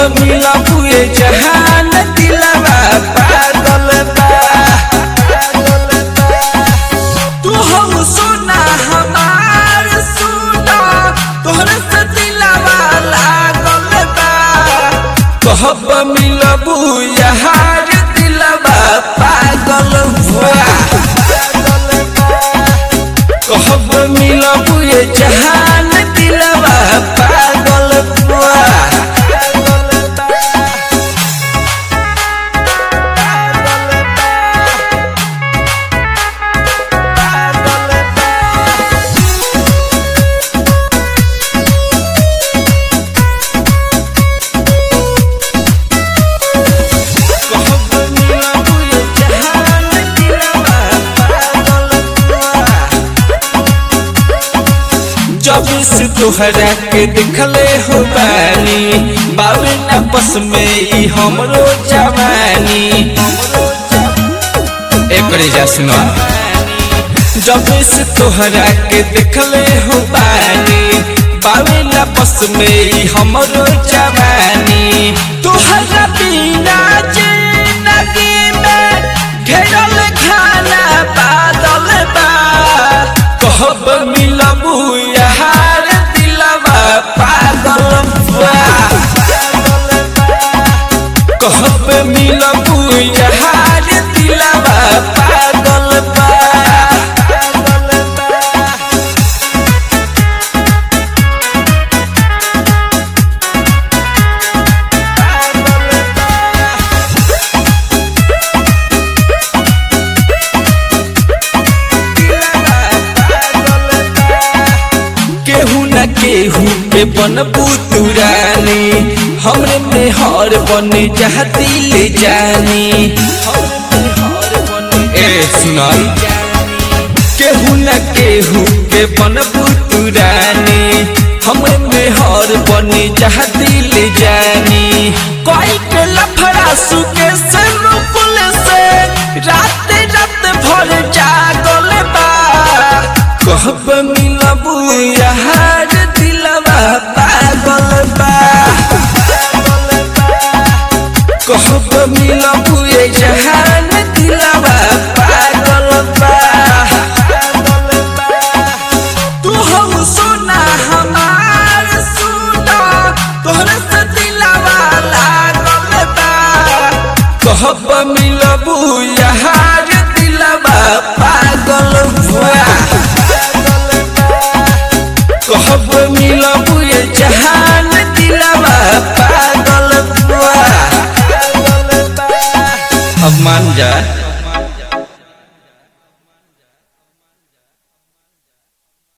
मिलबू ये जहान दिलवा पागल बा तू हम सुना हमार सुना तोहरे से दिलवा लागल बा कहब मिलबू यार दिलवा पागल बा कहब मिलबू ये जहान दिलवा पागल बा कहब मिलबू ये जहान दिलवा पागल बा जब से तोहरा के देखले हो बानी बाबे आपस में ई हमरो जवानी एकरे जा सुनो जब से तोहरा के देखले हो बानी बाबे आपस में ई हमरो जवानी तोहरा बिना जिंदगी में घेरल खाना बादल बा कहब मिलबू यार दिलवा पागल बा कहब मिलबू यार दिलवा पागल बा केहू न केहू पे बनबू तुरानी हमरे में हर बन जाती ले जानी ए सुनाई केहू न केहू पे बनबू तुरानी हमरे में हर बन जाती ले जानी कोई के लफड़ा सुके से रुकुल से रात रात भर जागल बा कहब मिलबू यार दिलवा पागल बा कहब मिलबू ये जहान दिलवा पागल बा तू हम सुना हमार सुना तोहरे से दिलवा लागल बा कहब मिलबू यार दिलवा पागल बा कहब मिलबू